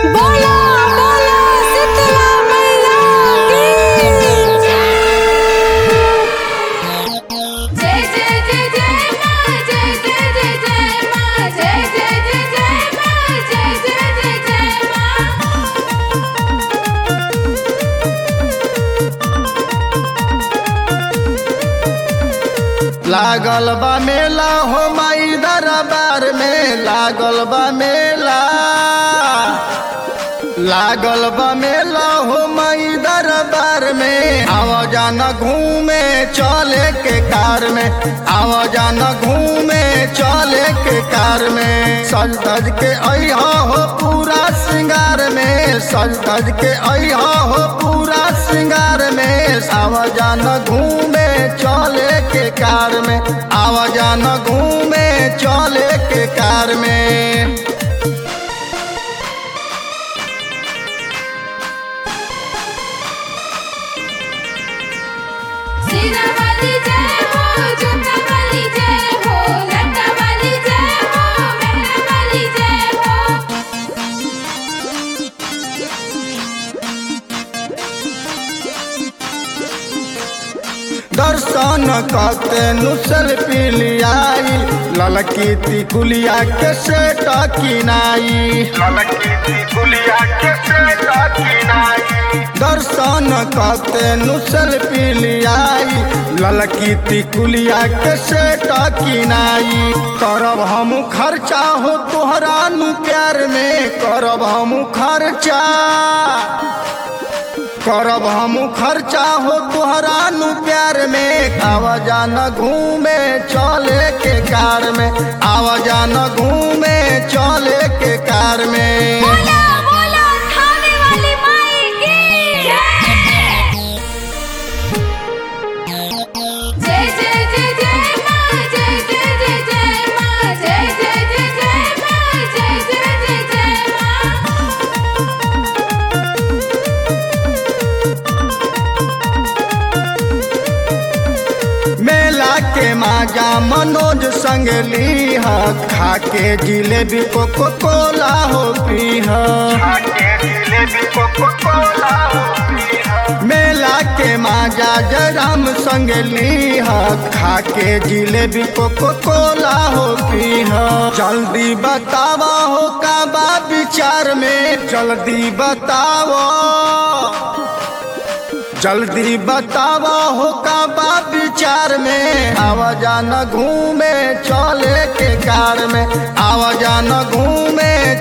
बोला बोला शीतला मैया की जय जय जय जय माँ जय जय जय जय माँ जय जय जय जय माँ जय जय जय जय माँ लागल बा मेला हो माई दरबार में लागल बा मेला लागल बा मेला हो माई दरबार में आव जाना घूमे चले के कार में आव जाना घूमे चले के कार में सज धज के अहा हो पूरा श्रृंगार में सज धज के अहा हो पूरा श्रृंगार में आव जाना घूमे चले के कार में आव जाना घूमे चले के कार में सीना वाली जय हो जूता वाली जय हो लटा वाली जय हो मेहरा वाली जय हो दर्शन करते नुसल पिलियाई ललकी तिकुलिया के सेट किनाई दर्शन करते नुसल पिलियाई ललकी तिकुलिया के सेट किनाई करब हम खर्चा हो तोहरा नु प्यार में करब हम खर्चा करब हम खर्चा हो तोहरा नु प्यार में आवाजा न घूमे चले के कार में आवाजा न घूमे चले के कार में बोला बोला खाने वाली माई की जय जय जय जय माँ जय जय जय जय माँ जय जय जय जय माँ जय जय जय जय माँ मेला के माजा मनोज संग लीह खा के जिलेबी कोको कोला हो पीह मेला के माजा जराम संग लीह खा के जिलेबी कोको कोला हो पीह जल्दी बतावा हो का बा विचार में जल्दी बतावा जल्दी बतावा हो का बा विचार में आवाजा न घूमे चले के कार में आवाजा न घूमे